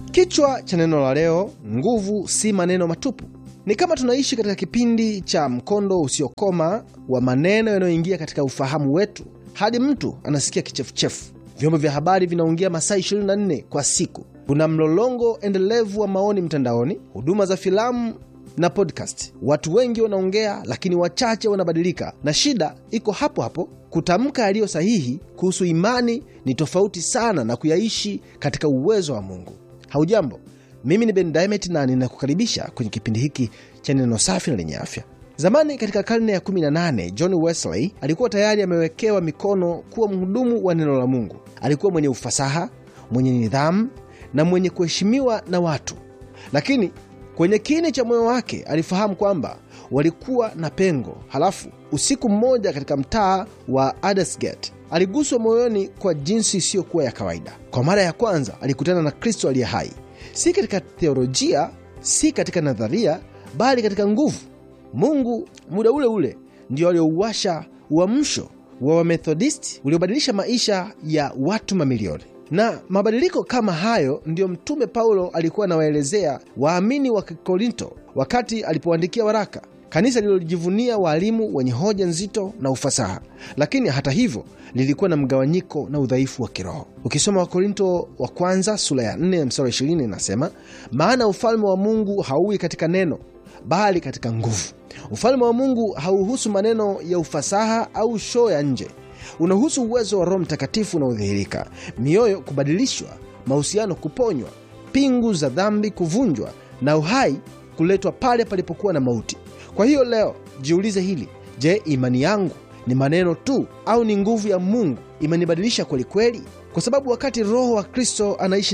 Kichwa cha neno la leo: nguvu si maneno matupu. Ni kama tunaishi katika kipindi cha mkondo usiokoma wa maneno yanayoingia katika ufahamu wetu hadi mtu anasikia kichefuchefu. Vyombo vya habari vinaongea masaa 24 kwa siku. Kuna mlolongo endelevu wa maoni mtandaoni, huduma za filamu na podcast. Watu wengi wanaongea, lakini wachache wanabadilika, na shida iko hapo hapo. Kutamka yaliyo sahihi kuhusu imani ni tofauti sana na kuyaishi katika uwezo wa Mungu. Haujambo, mimi ni Ben Diamond na ninakukaribisha kwenye kipindi hiki cha neno safi na lenye afya. Zamani katika karne ya 18 John Wesley alikuwa tayari amewekewa mikono kuwa mhudumu wa neno la Mungu. Alikuwa mwenye ufasaha, mwenye nidhamu na mwenye kuheshimiwa na watu, lakini kwenye kini cha moyo wake alifahamu kwamba walikuwa na pengo. Halafu usiku mmoja katika mtaa wa Aldersgate aliguswa moyoni kwa jinsi isiyokuwa ya kawaida. Kwa mara ya kwanza alikutana na Kristo aliye hai, si katika theolojia, si katika nadharia, bali katika nguvu. Mungu muda ule ule ndio aliouwasha uamsho wa Wamethodisti uliobadilisha maisha ya watu mamilioni. Na mabadiliko kama hayo ndiyo Mtume Paulo alikuwa anawaelezea waamini wa Korinto wakati alipoandikia waraka, kanisa lililojivunia waalimu wenye hoja nzito na ufasaha, lakini hata hivyo lilikuwa na mgawanyiko na udhaifu wa kiroho. Ukisoma Wakorinto wa kwanza sura ya 4 mstari wa 20 inasema, maana ufalme wa Mungu hauwi katika neno, bali katika nguvu. Ufalme wa Mungu hauhusu maneno ya ufasaha au shoo ya nje unahusu uwezo wa Roho Mtakatifu unaodhihirika, mioyo kubadilishwa, mahusiano kuponywa, pingu za dhambi kuvunjwa, na uhai kuletwa pale palipokuwa na mauti. Kwa hiyo leo jiulize hili: je, imani yangu ni maneno tu au ni nguvu ya Mungu imenibadilisha kweli kweli? Kwa sababu wakati Roho wa Kristo anaishi